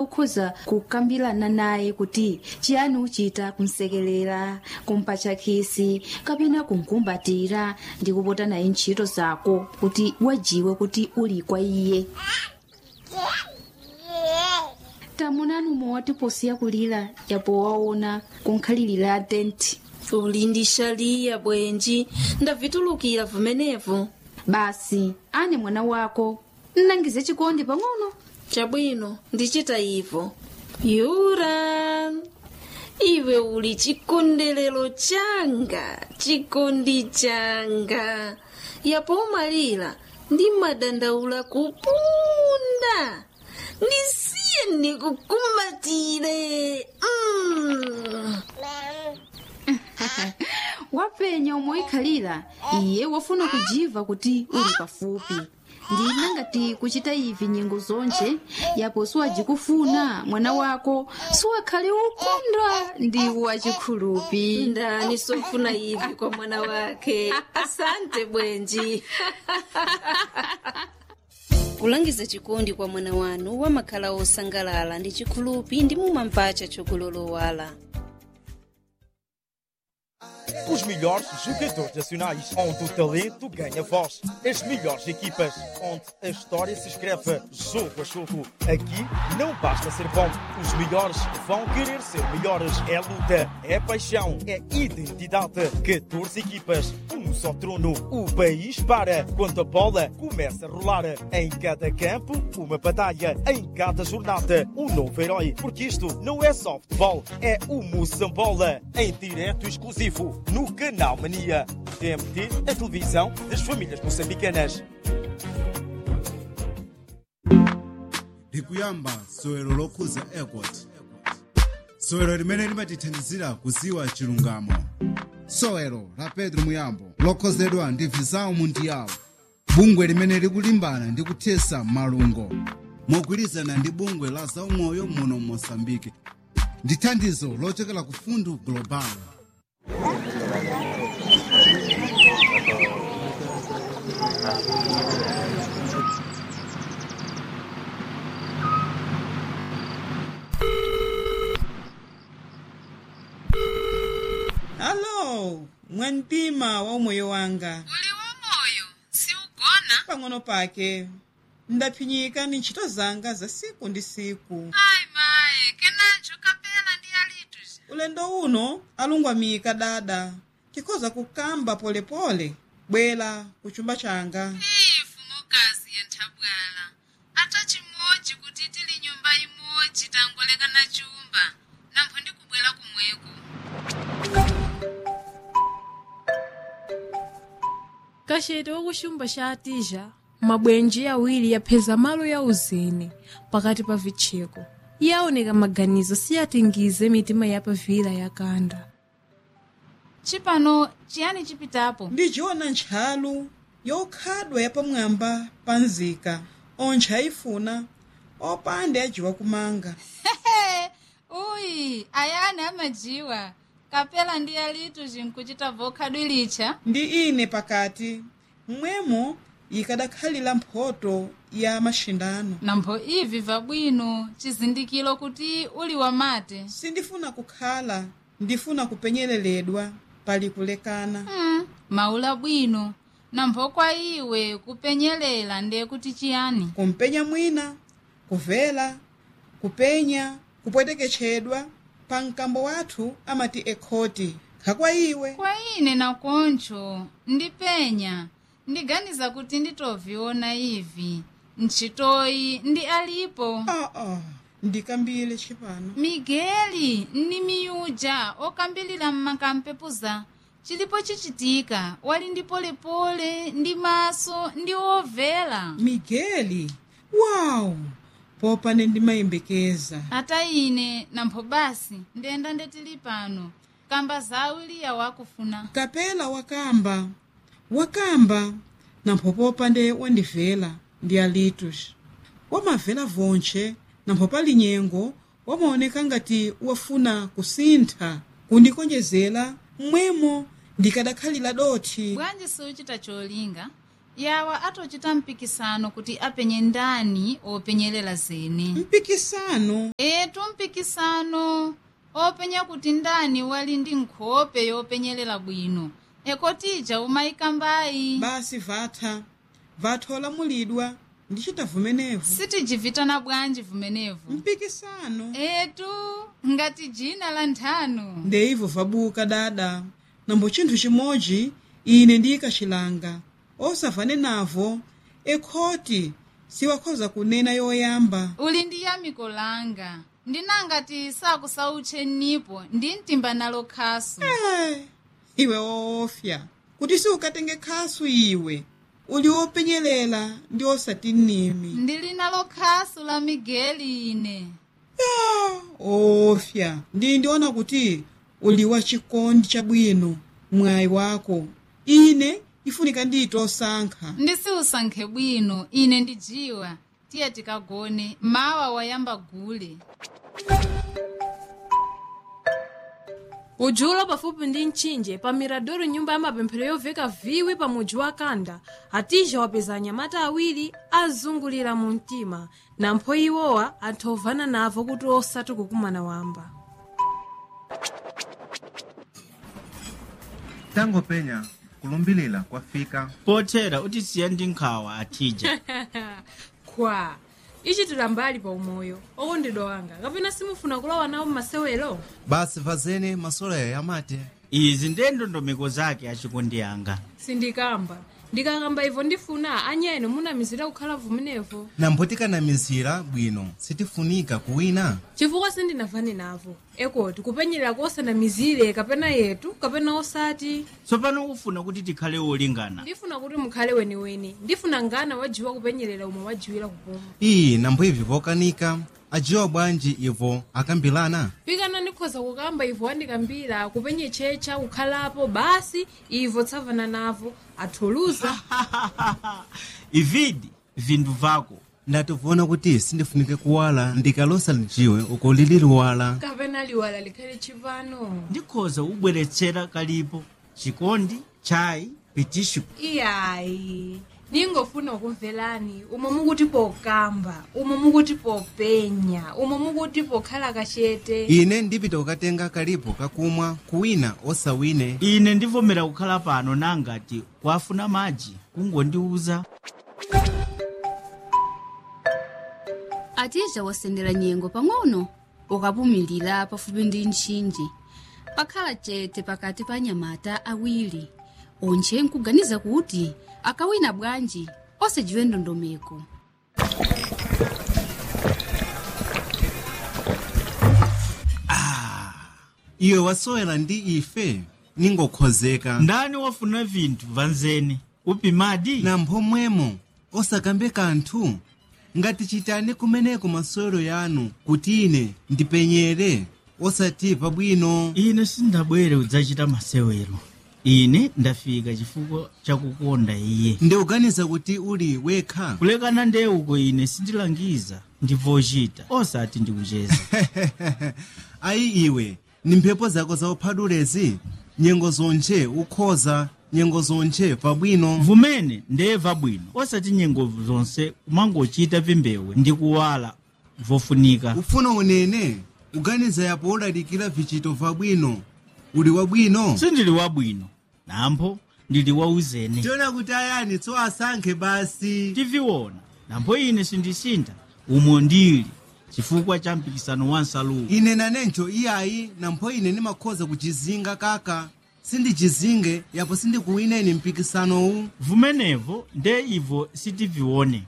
ukhoza kukambirana naye kuti chiyani uchita kumsekelera kumpatcha khisi kapena kumkumbatira ndi kupota naye ntchito zako kuti wajiwe kuti uli kwa iye tamunani mowati posi yakulira yapo waona kunkhalirira tenti uli ndi shaliya bwenji ndavitulukira vumenevu basi ane mwana wako nnangize chikondi pang'ono chabwino ndichita ivo yura iwe uli chikondelero changa chikondi changa yapo umalira ndi madandaula kupunda ndisiye ndikukumbatire mm. wapenya umoikhalira iye wafuna kujiva kuti uli pafupi ndina ngati kuchita ivi nyengo zonje yapo siwajikufuna mwana wako siwakhale ukondwa ndi wachikhulupi ndani sofuna ivi kwa mwana wake asante bwenji kulangiza chikondi kwa mwana wanu wamakhala osangalala ndi chikhulupi ndi mumamvacha chokulolowala Os melhores jogadores nacionais, onde o talento ganha voz. As melhores equipas, onde a história se escreve jogo a jogo. Aqui não basta ser bom, os melhores vão querer ser melhores. É luta, é paixão, é identidade. 14 equipas, um só trono. O país para quando a bola começa a rolar. Em cada campo, uma batalha. Em cada jornada, um novo herói. Porque isto não é só futebol, é o Moçambola. Em direto exclusivo no Canal Mania. TMT, a televisão das famílias moçambicanas. likuyamba sowero lokhuza airport sowero limene limatithandizira kuziwa chilungamo sowero la pedro muyambo lokhozedwa ndi visao mundiyawo bungwe limene likulimbana ndi kuthesa malungo mogwirizana ndi bungwe la zaumoyo muno mosambike ndi thandizo lochokera ku fundu global alo mwantima wa umoyo wanga uli wamoyo siugona pang'ono pake ndaphinyika ni ntchito zanga za siku ndi siku ayi maye kenanjo kapena ndi alitu ulendo uno alungwamika dada tikhoza kukamba polepole bwera ku chumba changa ifu mukazi ya nthabwala ata chimodzi kuti tili nyumba imodzi tangolekana chumba nampho ndikubwera kumweko kachete wakuchumba cha atija mabwenji awiri yapheza malo ya uzeni pakati pa vitcheko iye aoneka maganizo siyatingize mitima yapavira yakanda chipano chiyani chipitapo ndijiona ntchalu yokhadwa yapamwamba pa nzika ontcha ayifuna opande ajiwa kumanga uyi ayani amajiwa kapela ndi alitu zinkuchita vokhadwilicha ndi ine pakati mmwemo ikadakhalira mphoto ya mashindano nampho ivi vabwino chizindikiro kuti uli wamate sindifuna kukhala ndifuna kupenyeleredwa pali kulekana mm, maula bwino nampho kwa iwe kupenyelela ndiye kuti chiyani kumpenya mwina kuvela kupenya kupweteketchedwa pa mkambo wathu amati ekhoti khakwa iwe kwa ine nakoncho ndipenya ndiganiza kuti nditoviona ivi ntchitoyi ndi alipo aa ndikambile chipano migeli ndi miyuja okambilira mmakampepuza chilipo chichitika wali ndi polepole ndi maso ndi ovela migeli wawu popane ndimayembekeza ata ine nampho basi ndenda ndetili pano kamba zawiliya wakufuna kapela wakamba wakamba nampho popande wandivela ndi alitus wamavela vonche nampho pali nyengo wamaoneka ngati wafuna kusintha kundikonjezera mmwemo ndikadakhalira dothi bwanji siuchita cholinga yawa atochita mpikisano kuti apenye ndani openyelela zene mpikisano etu mpikisano openya kuti ndani wali ndi nkhope yopenyelela bwino ekotija umayikambayi basi vatha vatha olamulidwa ndichita vumenevu sitijivitana bwanji vumenevu mpikisano etu ngati jina la nthano ndeivo vabuka dada nambo chinthu chimodzi ine ndiyikachilanga osavane navo ekhoti siwakhoza kunena yoyamba uli ndi yamiko langa ndinangati sakusautche nipo ndi mtimba nalo khasu Eh, iwe woofya kuti siukatenge khasu iwe uli wopenyelela ndi osati nimi ndili nalo khasu la migeli ine Ah, ofya ndi ndiona kuti uli wa chikondi chabwino mwayi wako ine ifunika ndiyite osankha ndisiusankhe bwino ine ndijiwa tiye tikagone mawa wayamba gule ujulo pafupi ndi mtchinje pa miradoro nyumba ya mapemphero yoveka viwi pa mudzi wa kanda atija wapeza anyamata awiri azungulira mu mtima nampho iwowa anthu ovana navo kuti osati kukumana wamba tangopenya kulumbilira kwafika pothera utisiya ndi nkhawa atija kwa ichitira mbali pa umoyo okondedwa wanga kapena simufuna kulowa nawo mmasewero basi vazene masoleyo yamati izi ndiye ndondomeko zake achikondi yanga sindikamba ndikakamba ivo ndifuna anyeno munamizira kukhala vumenevo nambo tikanamizira bwino sitifunika kuwina chifukwa sindinavane navo ekoti kupenyerera kosanamizire kapena yetu kapena osati tsopano ufuna kuti tikhale wolingana ndifuna kuti mukhale weniweni ndifuna ngana wajiwa kupenyerera umwe wajiwira kupuma iyi nambo ivi vokanika ajiwa bwanji ivo akambilana pikana ndikhoza kukamba ivo andikambira kupenye checha kukhalapo basi ivo tsavana navo athuluza ividi vinthu vako ndativuona kuti sindifunike kuwala ndikalosa lijiwe uko lili liwala kapena liwala likhale chipano ndikhoza ubweretsera kalipo chikondi chayi pitishu iyayi ningofuna kumvelani umwe mukuti pokamba umwe mukuti popenya umwe mukuti pokhala kachete ine ndipita kukatenga kalipo kakumwa kuwina osawine ine ndivomera kukhala pano nangati kwafuna madzi kungondiuza atija wasendera nyengo pang'ono ukapumilira pafupi ndi mtchinje pakhala chete pakati pa anyamata awiri onche nkuganiza kuti akawina bwanji osajiwe ndondomeko iwe wasowera ndi ife ningokhozeka ndani wafuna vinthu vanzene upimadi nampho mwemo osakambe kanthu ngati chitani kumeneko masewero yanu kuti ine ndipenyere osati pabwino ine sindabwere udzachita masewero ine ndafika chifukwa chakukonda iye ndikuganiza kuti uli wekha kulekana nde uko ine sindilangiza ndivochita osati ndikucheza ayi iwe ni mphepo zako zauphadulezi nyengo zonche ukhoza nyengo zonche pabwino vumene ndeva bwino osati nyengo zonse kumangochita vimbewe ndi kuwala vofunika ufuna unene uganiza yapo ulalikira vichito vabwino uli wabwino sindili wabwino nampho ndili wauzene tiona kuti ayani tso asankhe basi tiviona nampho ine sindisintha umo ndili chifukwa cha mpikisano wa nsaluwo ine nanencho iyayi nampho ine ndimakhoza kuchizinga kaka sindichizinge yapo sindikuwineni mpikisanowu vumenevo nde ivo sitivione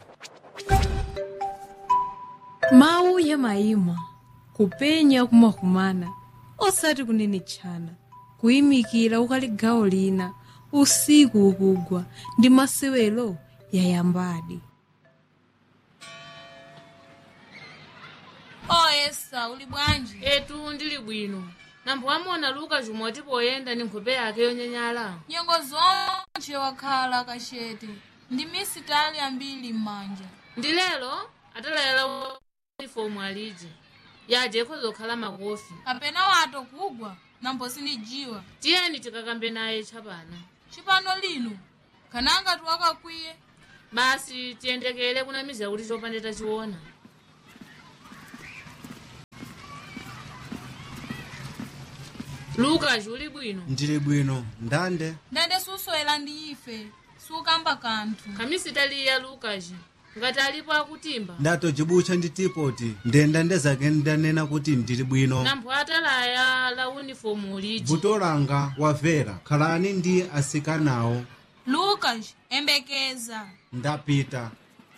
mawu ya mayimwa kupenya kumakumana osati kunenetchana kuyimikira ukali gawo lina usiku ukugwa ndi masewero yayambadi oyesa uli bwanji etu ndili bwino nampho amona luka chumwe tipoyenda ndi nkhope yake yonyanyala nyengo zonche wakhala kachete ndi misitali ambiri m'manja ndi lero atalayala unifomu aliji yaje ikhoza kukhala makofi kapena wato kugwa nambo sindijiwa tiyeni tikakambe naye tchapana chipano lino kananga tiwakakwiye basi tiyendekele kunamizira kuti chopande tachiona lukas uli bwino ndili bwino ndande ndande suswera ndi ife sukamba kanthu kamisi taliya lukas ngati alipo akutimba ndatojibucha ndi tipoti ndenda ndezake ndanena kuti ndili bwino nampho atalaya la unifomu uliji vuto langa wavera khalani ndi asikanawo lucas embekeza ndapita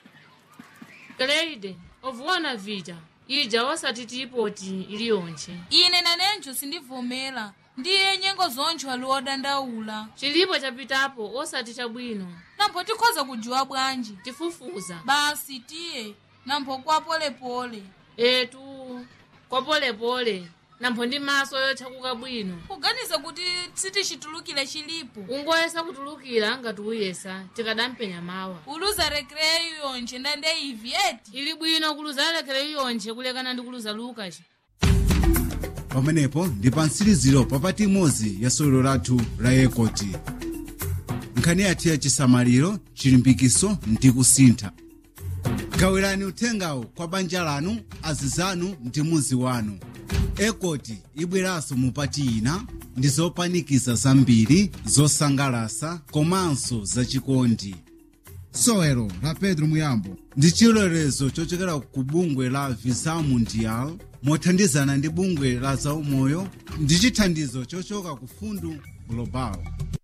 kleide ovuona vita ija osati tipoti iliyonche ine nanenjo sindivomera ndiye nyengo zoncho ali odandaula chilipo chapitapo osati chabwino nampho tikhoza kujiwa bwanji tifufuza basi tiye nampho kwa polepole etu kwa polepole nampho ndi maso yotchakuka bwino kuganiza kuti sitichitulukire chilipo ungoyesa kutulukira ngati uyesa tikadampenya mawa uluza rekreyo yonche ndande ivi eti ili bwino kuluza lekere yonche kulekana ndi kuluza lukas pamenepo ndi pa mtsiriziro papati imodzi ya sewero lathu la yekoti nkhani yathu ya chisamaliro chilimbikiso ndi kusintha gawirani uthengawo kwa banja lanu azizanu ndi muzi wanu ekoti ibweranso mupati ina ndi zopanikiza zambiri zosangalasa komanso zachikondi sewero la pedro muyambo ndi chilolezo chochokera ku bungwe la visa mundial mothandizana ndi bungwe la zaumoyo ndi chithandizo chochoka ku fundu global